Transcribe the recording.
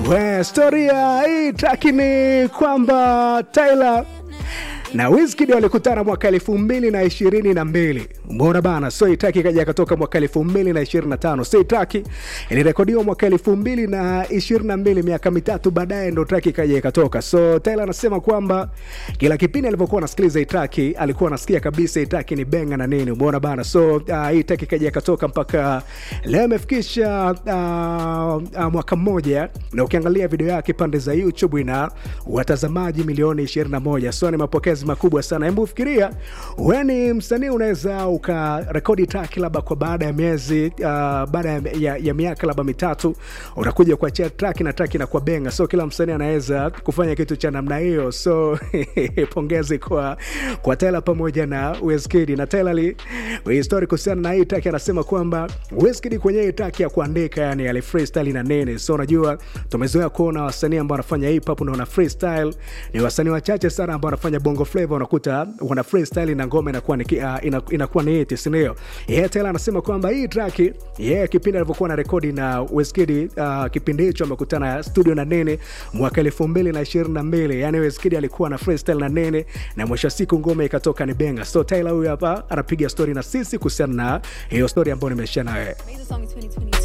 We, stori ya hii traki ni kwamba Tyler na Wizkid walikutana mwaka elfu mbili na ishirini na mbili umeona bana. So hii traki ikaja ikatoka mwaka elfu mbili na ishirini na tano So hii traki ilirekodiwa mwaka elfu mbili na ishirini na mbili miaka mitatu baadaye ndo traki ikaja ikatoka. So Tyler anasema kwamba kila kipindi alivyokuwa anasikiliza hii traki alikuwa anasikia kabisa hii traki ni benga na nini, umeona bana. So uh, hii traki ikaja ikatoka mpaka leo imefikisha uh, uh, mwaka mmoja, na ukiangalia video yake pande za YouTube ina watazamaji milioni 21. So ni mapokezi makubwa sana. Hebu fikiria wewe ni msanii, unaweza ukarekodi track labda kwa baada ya miezi uh, baada ya, ya, ya miaka labda mitatu unakuja kuachia track na track inakuwa benga. So kila msanii anaweza kufanya kitu cha namna hiyo. So pongezi kwa kwa Tyler pamoja na Wizkid. Na Tyler ali story kuhusiana na hii track anasema kwamba Wizkid kwenye hii track ya kuandika, yani ali freestyle na nene. So unajua tumezoea kuona wasanii ambao wanafanya hip hop na wana freestyle ni wasanii wachache sana ambao wanafanya bongo flavor, unakuta wana freestyle na ngoma inakuwa ni uh, inakuwa ni hit, si ndio? Yeye Tyler anasema kwamba hii track yeye yeah, kipindi alivyokuwa na rekodi na Wizkid uh, kipindi hicho amekutana studio na Nene mwaka 2022 yani Wizkid alikuwa na freestyle na Nene na mwisho wa siku ngoma ikatoka ni benga. So Tyler huyu hapa anapiga story na sisi kuhusiana na hiyo story ambayo nimeshare na wewe. Made the song in 2022.